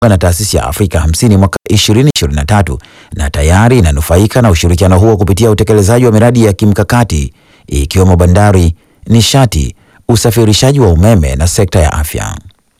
na taasisi ya Afrika 50 mwaka 2023 na tayari inanufaika na ushirikiano huo kupitia utekelezaji wa miradi ya kimkakati ikiwemo bandari, nishati, usafirishaji wa umeme na sekta ya afya.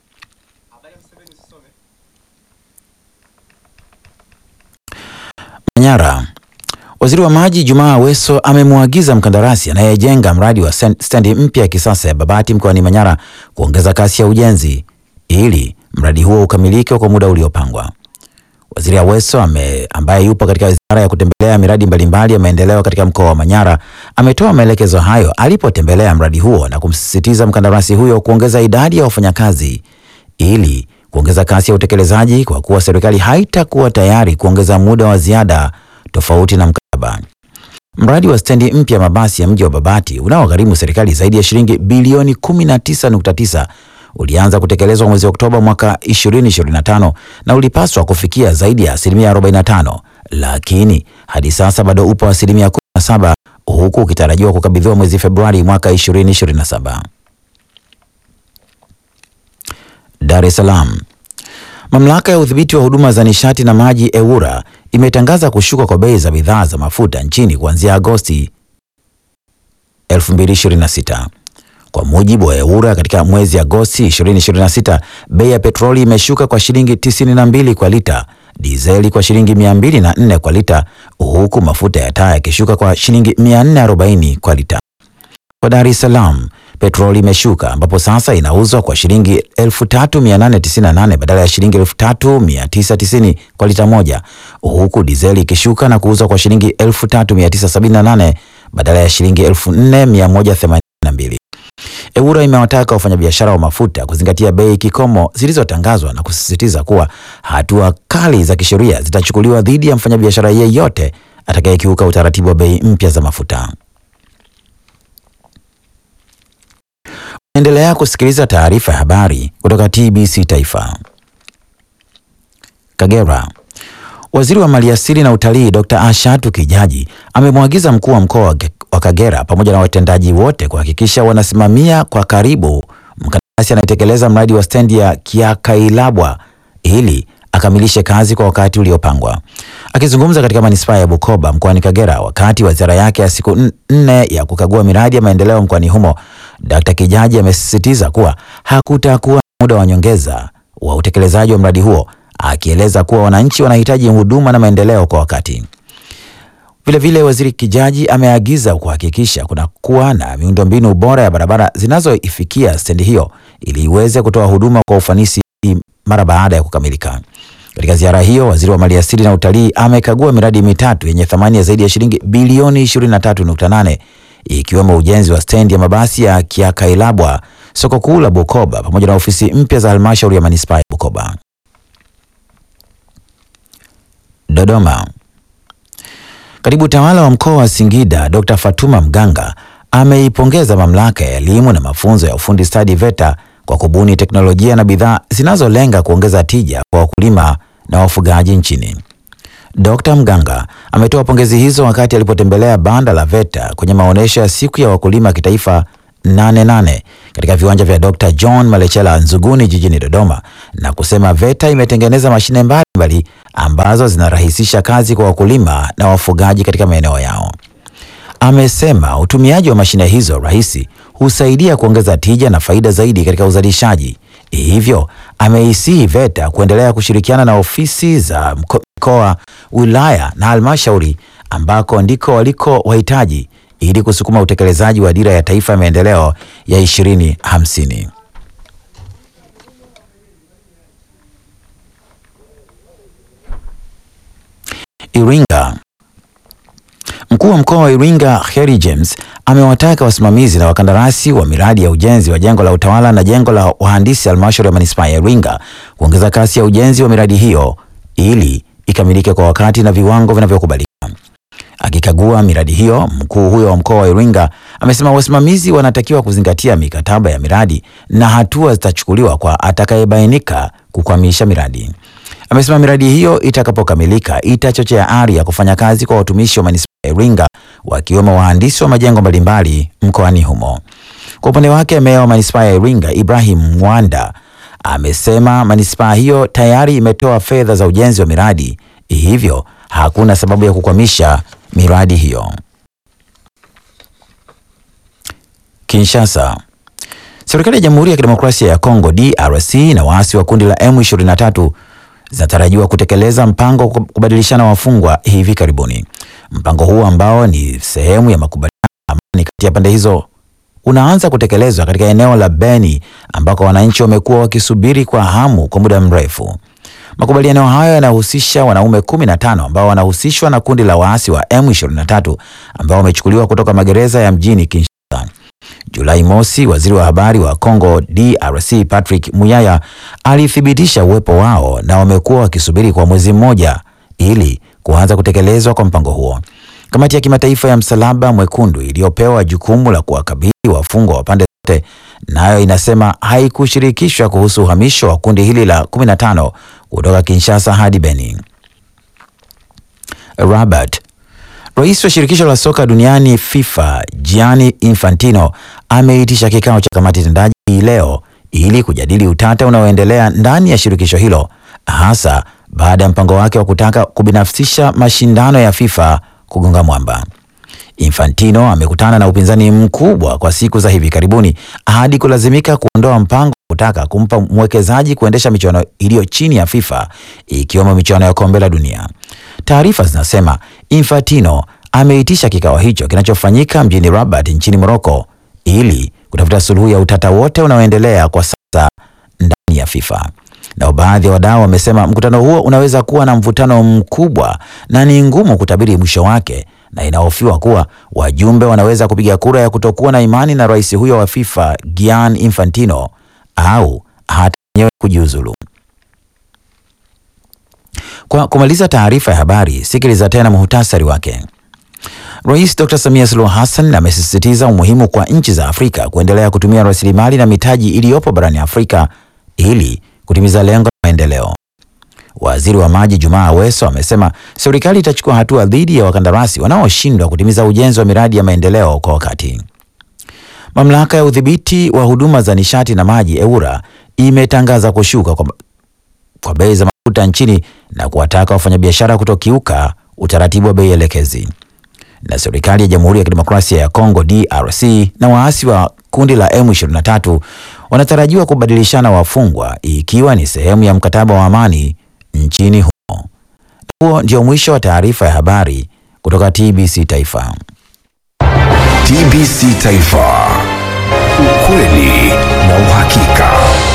Manyara. Waziri wa Maji Jumaa Aweso amemwagiza mkandarasi anayejenga mradi wa stendi mpya ya kisasa ya Babati mkoani Manyara kuongeza kasi ya ujenzi ili mradi huo ukamilike kwa muda uliopangwa. Waziri Aweso ame, ambaye yupo katika ziara ya kutembelea miradi mbalimbali ya maendeleo katika mkoa wa Manyara ametoa maelekezo hayo alipotembelea mradi huo na kumsisitiza mkandarasi huyo kuongeza idadi ya wafanyakazi ili kuongeza kasi ya utekelezaji kwa kuwa serikali haitakuwa tayari kuongeza muda wa ziada tofauti na mkataba. Mradi wa stendi mpya mabasi ya mji wa Babati unaogharimu serikali zaidi ya shilingi bilioni 19.9 ulianza kutekelezwa mwezi Oktoba mwaka 2025 na ulipaswa kufikia zaidi ya asilimia 45, lakini hadi sasa bado upo asilimia 17, huku ukitarajiwa kukabidhiwa mwezi Februari mwaka 2027. Dar es Salaam. Mamlaka ya udhibiti wa huduma za nishati na maji EWURA imetangaza kushuka kwa bei za bidhaa za mafuta nchini kuanzia Agosti 2026. Kwa mujibu wa EWURA, katika mwezi Agosti 2026 bei ya petroli imeshuka kwa shilingi 92 kwa lita, dizeli kwa shilingi 204 kwa lita, huku mafuta ya taa yakishuka kwa shilingi 440 kwa lita. Kwa Dar es Salaam petroli imeshuka ambapo sasa inauzwa kwa shilingi 3898 badala ya shilingi 3990 kwa lita moja, huku dizeli ikishuka na kuuzwa kwa shilingi 3978 badala ya shilingi 4182. EWURA imewataka wafanyabiashara wa mafuta kuzingatia bei kikomo zilizotangazwa na kusisitiza kuwa hatua kali za kisheria zitachukuliwa dhidi ya mfanyabiashara yeyote atakayekiuka utaratibu wa bei mpya za mafuta. Endelea kusikiliza taarifa ya habari kutoka TBC Taifa. Kagera. Waziri wa Maliasili na Utalii Dr. Ashatu Kijaji amemwagiza mkuu wa mkoa wa Kagera pamoja na watendaji wote kuhakikisha wanasimamia kwa karibu mkandarasi anayetekeleza mradi wa stendi ya Kiakailabwa ili akamilishe kazi kwa wakati uliopangwa. Akizungumza katika manispaa ya Bukoba mkoani Kagera wakati wa ziara yake ya siku nne ya kukagua miradi ya maendeleo mkoani humo, Dkt. Kijaji amesisitiza kuwa hakutakuwa na muda wa nyongeza wa utekelezaji wa mradi huo, akieleza kuwa wananchi wanahitaji huduma na maendeleo kwa wakati. Vilevile, Waziri Kijaji ameagiza kuhakikisha kunakuwa na miundombinu bora ya barabara zinazoifikia stendi hiyo ili iweze kutoa huduma kwa ufanisi mara baada ya kukamilika. Katika ziara hiyo, waziri wa maliasili na utalii amekagua miradi mitatu yenye thamani ya zaidi ya shilingi bilioni 23.8 ikiwemo ujenzi wa stendi ya mabasi ya Kiakailabwa, soko kuu la Bukoba pamoja na ofisi mpya za halmashauri ya manispaa ya Bukoba. Dodoma. Katibu tawala wa mkoa wa Singida Dr. Fatuma Mganga ameipongeza mamlaka ya elimu na mafunzo ya ufundi stadi VETA kwa kubuni teknolojia na bidhaa zinazolenga kuongeza tija kwa wakulima na wafugaji nchini. Dr. Mganga ametoa pongezi hizo wakati alipotembelea banda la VETA kwenye maonyesho ya siku ya wakulima kitaifa 88 katika viwanja vya Dr. John Malechela Nzuguni jijini Dodoma na kusema VETA imetengeneza mashine mbalimbali ambazo zinarahisisha kazi kwa wakulima na wafugaji katika maeneo yao. Amesema utumiaji wa mashine hizo rahisi husaidia kuongeza tija na faida zaidi katika uzalishaji. Hivyo ameisihi VETA kuendelea kushirikiana na ofisi za mkoa, wilaya na halmashauri ambako ndiko waliko wahitaji ili kusukuma utekelezaji wa dira ya taifa ya maendeleo ya ishirini hamsini. Iringa. Mkuu wa mkoa wa Iringa Kheri James amewataka wasimamizi na wakandarasi wa miradi ya ujenzi wa jengo la utawala na jengo la wahandisi halmashauri ya manispaa ya Iringa kuongeza kasi ya ujenzi wa miradi hiyo ili ikamilike kwa wakati na viwango vinavyokubalika. Akikagua miradi hiyo, mkuu huyo wa mkoa wa Iringa amesema wasimamizi wanatakiwa kuzingatia mikataba ya miradi na hatua zitachukuliwa kwa atakayebainika kukwamisha miradi. Amesema miradi hiyo itakapokamilika itachochea ari ya kufanya kazi kwa watumishi wa manispaa ya Iringa wakiwemo wahandisi wa majengo mbalimbali mkoani humo. Kwa upande wake, meya wa manispaa ya Iringa Ibrahim Mwanda amesema manispaa hiyo tayari imetoa fedha za ujenzi wa miradi, hivyo hakuna sababu ya kukwamisha miradi hiyo. Kinshasa. Serikali ya Jamhuri ya Kidemokrasia ya Kongo DRC na waasi wa kundi la M23 zinatarajiwa kutekeleza mpango wa kubadilishana wafungwa hivi karibuni. Mpango huu ambao ni sehemu ya makubaliano ya amani kati ya pande hizo unaanza kutekelezwa katika eneo la Beni ambako wananchi wamekuwa wakisubiri kwa hamu kwa muda mrefu. Makubaliano hayo yanahusisha wanaume 15 ambao wanahusishwa na kundi la waasi wa M23 ambao wamechukuliwa kutoka magereza ya mjini Kinshasa. Julai mosi, waziri wa habari wa Congo DRC Patrick Muyaya alithibitisha uwepo wao na wamekuwa wakisubiri kwa mwezi mmoja ili kuanza kutekelezwa kwa mpango huo. Kamati ya kimataifa ya Msalaba Mwekundu iliyopewa jukumu la kuwakabili wafungwa wa pande zote nayo inasema haikushirikishwa kuhusu uhamisho wa kundi hili la 15 kutoka Kinshasa hadi Beni. Rabat. Rais wa shirikisho la soka duniani FIFA Gianni Infantino ameitisha kikao cha kamati tendaji hii leo ili kujadili utata unaoendelea ndani ya shirikisho hilo hasa baada ya mpango wake wa kutaka kubinafsisha mashindano ya FIFA kugonga mwamba. Infantino amekutana na upinzani mkubwa kwa siku za hivi karibuni hadi kulazimika kuondoa mpango wa kutaka kumpa mwekezaji kuendesha michuano iliyo chini ya FIFA ikiwemo michuano ya kombe la dunia. Taarifa zinasema Infantino ameitisha kikao hicho kinachofanyika mjini Rabat nchini Morocco ili kutafuta suluhu ya utata wote unaoendelea kwa sasa ndani ya FIFA. Na baadhi ya wadau wamesema mkutano huo unaweza kuwa na mvutano mkubwa na ni ngumu kutabiri mwisho wake, na inahofiwa kuwa wajumbe wanaweza kupiga kura ya kutokuwa na imani na rais huyo wa FIFA Gianni Infantino au hata wenyewe kujiuzulu. Kwa kumaliza taarifa ya habari, sikiliza tena muhtasari wake. Rais Dr. Samia Suluhu Hassan amesisitiza umuhimu kwa nchi za Afrika kuendelea kutumia rasilimali na mitaji iliyopo barani Afrika ili kutimiza lengo la maendeleo. Waziri wa Maji Jumaa Aweso amesema serikali itachukua hatua dhidi ya wakandarasi wanaoshindwa kutimiza ujenzi wa miradi ya maendeleo kwa wakati. Mamlaka ya udhibiti wa huduma za nishati na maji EWURA imetangaza kushuka kwa, kwa bei za mafuta nchini na kuwataka wafanyabiashara kutokiuka utaratibu wa bei elekezi. Na serikali ya Jamhuri ya Kidemokrasia ya Kongo DRC na waasi wa kundi la M23 wanatarajiwa kubadilishana wafungwa ikiwa ni sehemu ya mkataba wa amani nchini humo. Huo ndio mwisho wa taarifa ya habari kutoka TBC Taifa. TBC Taifa. Ukweli na uhakika.